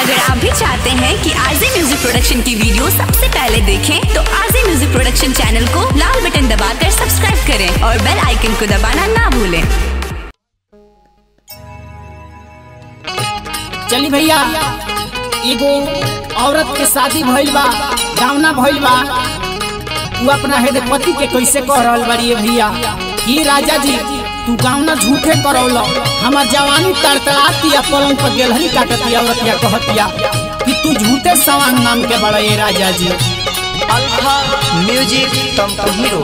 अगर आप भी चाहते हैं कि आरजे म्यूजिक प्रोडक्शन की वीडियो सबसे पहले देखें तो आरजे म्यूजिक प्रोडक्शन चैनल को लाल बटन दबाकर सब्सक्राइब करें और बेल आइकन को दबाना ना भूलें चली भैया एगो औरत के शादी भइल बा गावना भइल बा तू अपना हेदे पति के कैसे कह रहल बाड़ी भैया कि राजा जी तू गावना झूठे करौल हमार जवानी तड़तड़ातिया पलंग पर गेलहरी काटतिया औरतिया कहतिया कि तू झूठे सवांग नाम के बड़ा ये राजा जी अल्फा म्यूजिक तमको हीरो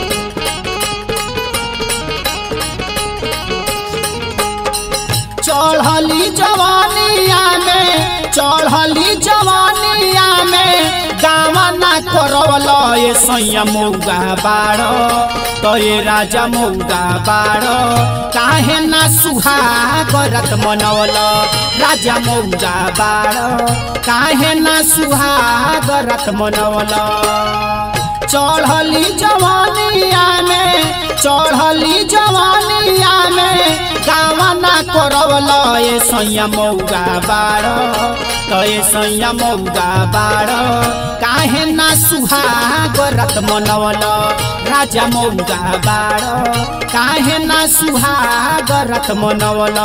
चढ़ली जवानिया में चढ़ली जवानिया में गावना करवल ये सैया मौगा बाड़ तो ये राजा मौगा बाड़ काहे ना सुहागरत मनवल राजा मौगा बाड़ काहे ना सुहागरत मनवल चढ़ली जवानिया में चढ़ली जवानिया में गावना करवल ये सैया मौगा बाड़ तो ये सैया मौगा बाड़ काहे ना सुहागरत मनवल राजा मौगा बाड़ काहे ना सुहागरत मनवल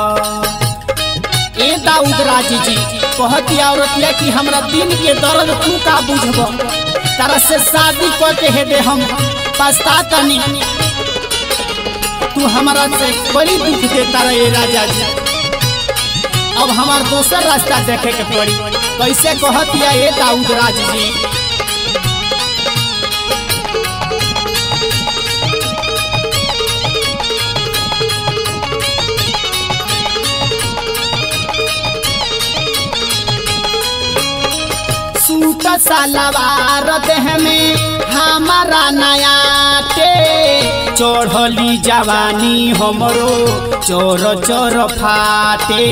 ए दाऊद राजी जी कहती औरतिया कि हमरा दिन के दर्द तू का बुझब तारा से शादी करके हे दे हम पछतातनी तू हमारा से बड़ी दुख दे तारा ये राजा जी अब हमार दोसर रास्ता देखे के पड़ी कैसे कहतिया ए दाऊद राज जी सूट सलवार देह में हमारा नया टे चढ़ली जवानी हमरो चोर चोर फाटे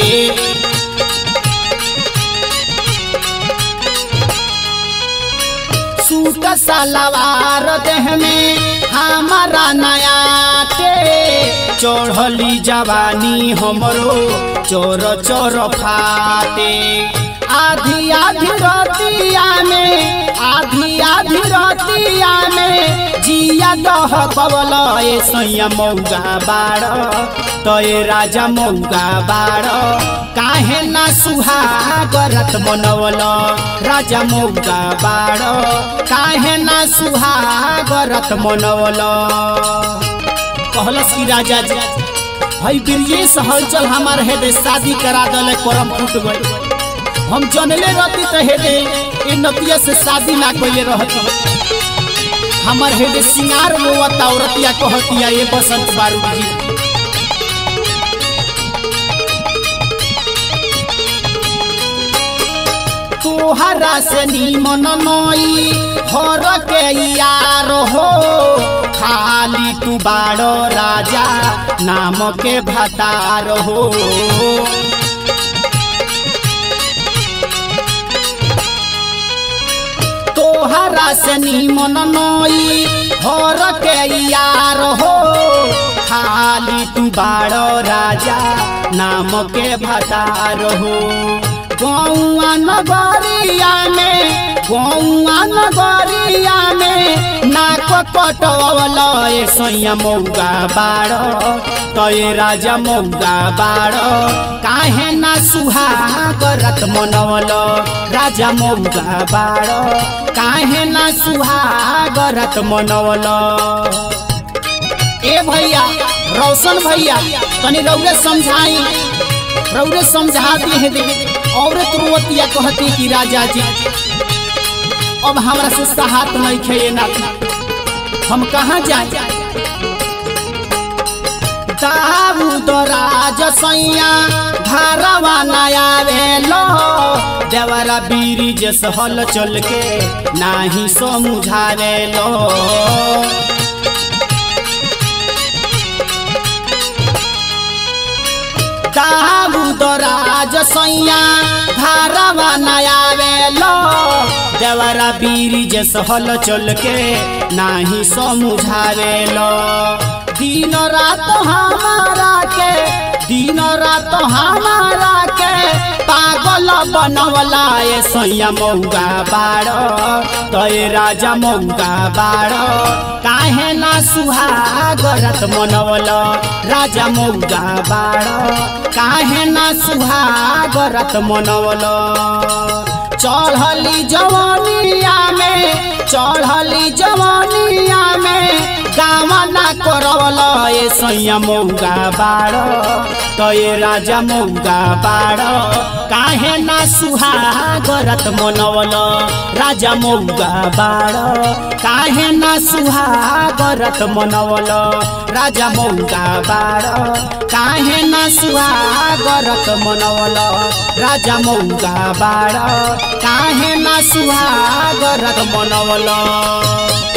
सूट सलवार देह में हमारा नया टे चढ़ली जवानी हमरो चोर चोर फाटे आधी आधी रतिया में आधी आधी रतिया में जिया दह पवल ए सैया मौगा बाड़ तो ए राजा मौगा बाड़ काहे ना सुहागरत मनवल राजा मौगा बाड़ काहे ना सुहागरत मनवल कहलस की राजा जी भाई ब्रिजेश हलचल हमार हेदे शादी करा दले करम फूट गई हम जनले रहती तो हेदे ए नतिया से शादी ना कइले रहती हमर हेदे सिंगार रोवत औरतिया कहतिया ये बसंत बारूद जी तोहरा से नीमन नई हर के यार हो खाली तू बाड़ो राजा नाम के भतार हो तोहरा से नीमन नई हर के यार हो खाली तू बाड़ो राजा नाम के भतार हो गौआ नगरिया में गौआ नगरिया में नाक कटवल ए सैया मौगा बाड़ तो ए राजा मौगा बाड़ काहे ना सुहागरत मनवल राजा मौगा बाड़ काहे ना सुहागरत मनवल ए भैया रोशन भैया तनी रौरे समझाई रौरे समझा दी है दे औरत रोवतिया कहती कि राजा जी अब हमरा से सहात नहीं खे ना हम कहाँ जाए दाऊद राज सैया घरवा नया वेलो देवरा बीरी जस हल चल के नाही समझावे लो दाऊद राज सैया घरवा नया वेलो देवरा बीरी जस हल चल के नाही समझावे लो दिन रात हमारा के दिन रात हमारा के पागल बनवला ए सैया मौगा बाड़ तय राजा मौगा बाड़ काहे ना सुहागरत मनवल राजा मौगा बाड़ काहे ना सुहागरत मनवल चढ़ली जवानिया में चढ़ली जवानिया में गावना करवल ए सैया मौगा बाड़ तो ये राजा मौगा बाड़ काहे ना सुहागरत मनवल राजा मौगा बाड़ काहे ना सुहागरत मनवल राजा मौगा बाड़ काहे ना सुहागरत मनवल राजा मौगा बाड़ काहे ना सुहागरत मनवल